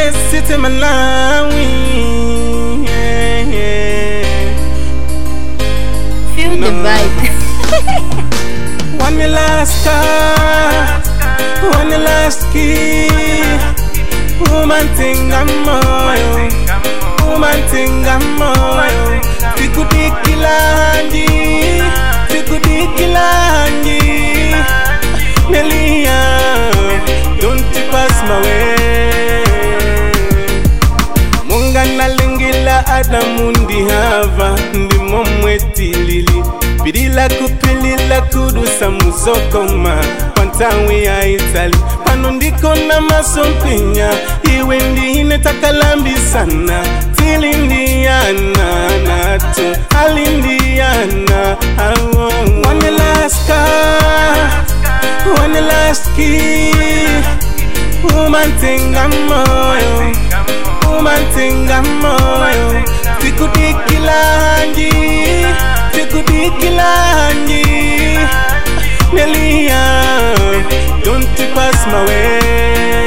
City Malawi. Yeah, yeah. Feel the No. vibe. One last car, one last key. Woman thing I'm moyo, woman thing I'm moyo. Tikudikilanji, tikudikilanji. Nelia, don't you pass my way. Munga nalingila Adamu ndi Hava ndimo mwetilili pilila kupilila kudusa muzokoma kwa ntawi ya Itali pano ndiko na masompinya iwe ndine takalambisana tilindiana nato alindiana awo one last car one last key woman thing I'm moyo woman thing I'm moyo tikudikilanji tikudikilanji Nelia don't you pass my way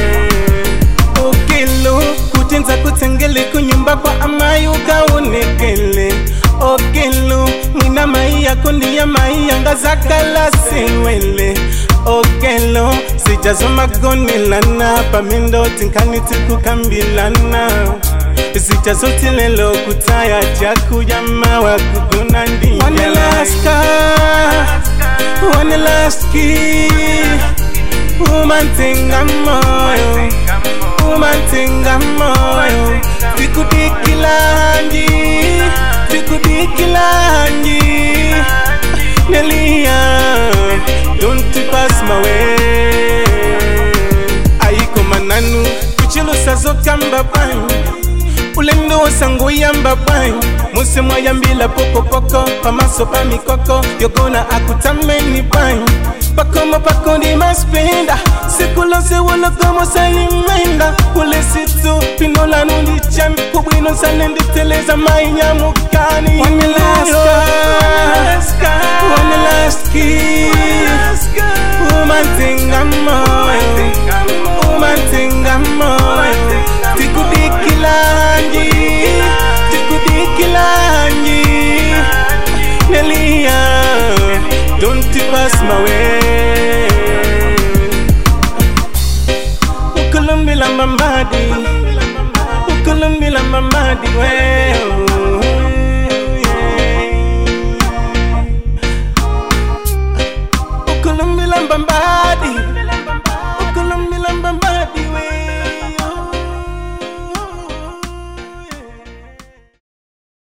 okelo kutenza kutengele kunyumba kwa amai ukaonekele okelo mwina mai yako ndiya mai yanga zakala sewele okelo sijazomagonelana pamendo tinkani tikukambilana sijazotilelo kutaya jakuyamawa kugona One last ndiya one last key woman thing I'm moyo woman thing I'm moyo tikudikilanji tikudikilanji Nelia don't you pass my way aiko mananu kuchilusa zokamba bwanyi ulendo osango yamba bwanyi muse mwayambila pokopoko pamaso pa mikoko yogona akutameni bwanyi pakomo pako ndi maspenda sikulose wolokomo salimenda ule situ pinolanu ndi chami kubwino sale nditeleza mainyamukani One last car, one last kiss Woman thing I'm moyo Woman thing I'm moyo Tikudikilanji Tikudikilanji Nelia Don't you pass my way Ukulumbila mamadi Ukulumbila mamadi well Ukulumbila mbambadi